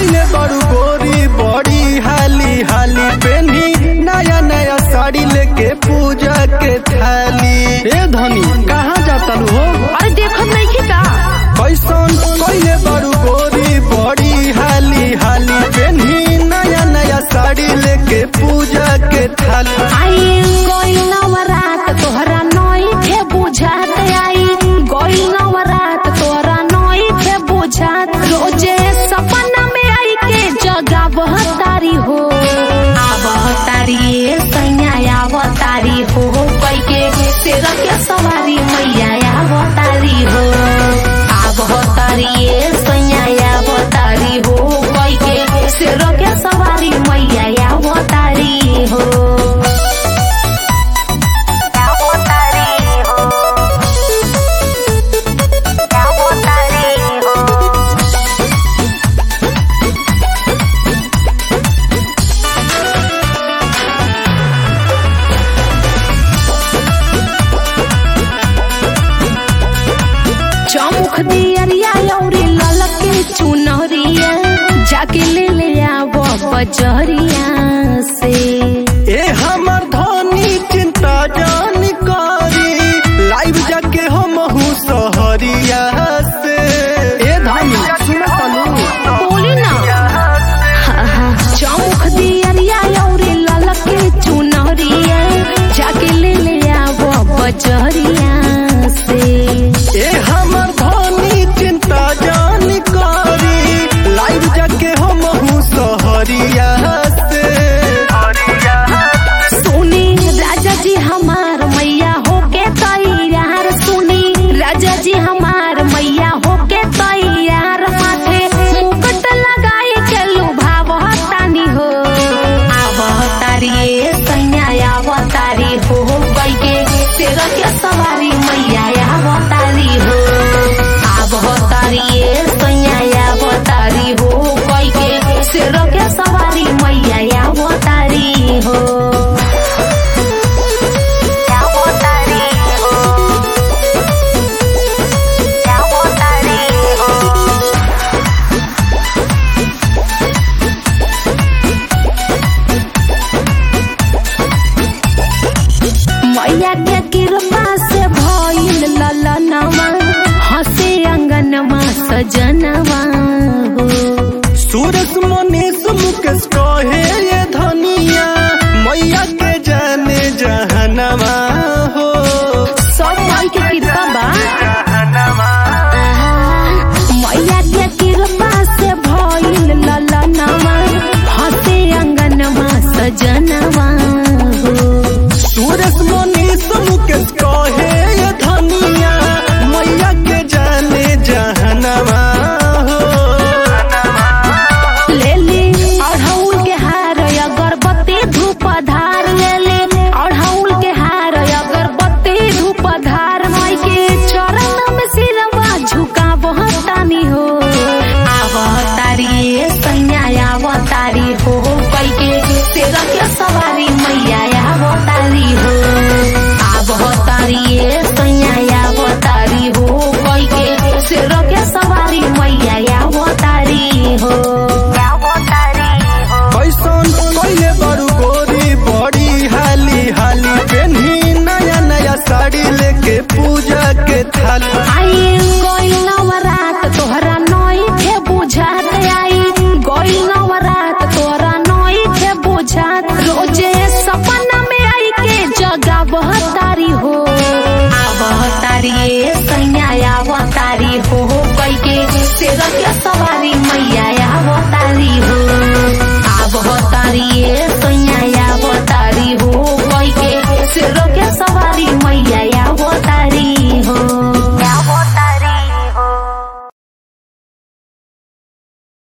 कैले बड़ू गोरी बड़ी हाली हाली पेनी नया नया साड़ी लेके पूजा के थाली ए धनी कहाँ जाता हो अरे देखत नहीं की का कैसन कैले बड़ू गोरी बड़ी हाली हाली पेनी नया नया साड़ी लेके पूजा के थाली आई गोइल नवरात तोहरा नई थे बुझात आई गोइल नवरात तोहरा नई थे बुझात रोजे सपना में आई के जगा बहतारी हो आवतारी ए सैया आवतारी हो कई के तेरा के सवारी मैया आवतारी हो आवतारी ए सैया आवतारी हो कई के तेरा के सवारी मैया आवतारी हो चौमुख दियरिया लौरी ललके चुनरिया जाके ले ले आवो बजरिया से ए हमर धनी चिंता जान करी लाइव जाके हम हूँ सहरिया से ए धनी सुन तनु बोली ना हाँ, हाँ, चौमुख दियरिया लौरी ललके चुनरिया जाके ले ले आवो बजरिया से ए हमर धनी चिंता जान करी लाइव जाके हम हूँ सहरिया से सुनी राजा जी हमार मैया होके तैयार सुनी राजा जी हमार मैया होके तैयार माथे मुकुट लगाई के लुभावतानी हो आवतारी ए सैया आवतारी हो कई के तेरा के सवारी मैया आवतारी हो आवतारी ए सैया आवतारी हो कई के तेरा के सवारी मैया आवतारी हो मैया के कृपा से भइल ललनवा हंसे अंगनवा सजनवा हो सूरज मनीष मुकेश कहे ये धनिया मैया के जाने जहनवा हो सब माई के कृपा बा मैया के कृपा से भइल ललनवा हंसे अंगनवा सजनवा हो सूरज मनीष मुकेश कहे ये धनिया मैया के जाने जहनवा हो ले ले अढ़ौल के हार अगरबत्ती धूप धार ले ले अढ़ौल के हार अगरबत्ती धूप धार माई के चरण में सिरवा झुका बहतानी हो आवतारी ए सैया आवतारी हो कई के तेरा के सवारी मैया आवतारी हो आवतारी ए सैया आवतारी हो कई के तेरा के सवारी मैया आवतारी हो कैसन कैले बड़ू गोरी बड़ी हाली हाली पेन्ही नया नया साड़ी लेके पूजा के थाली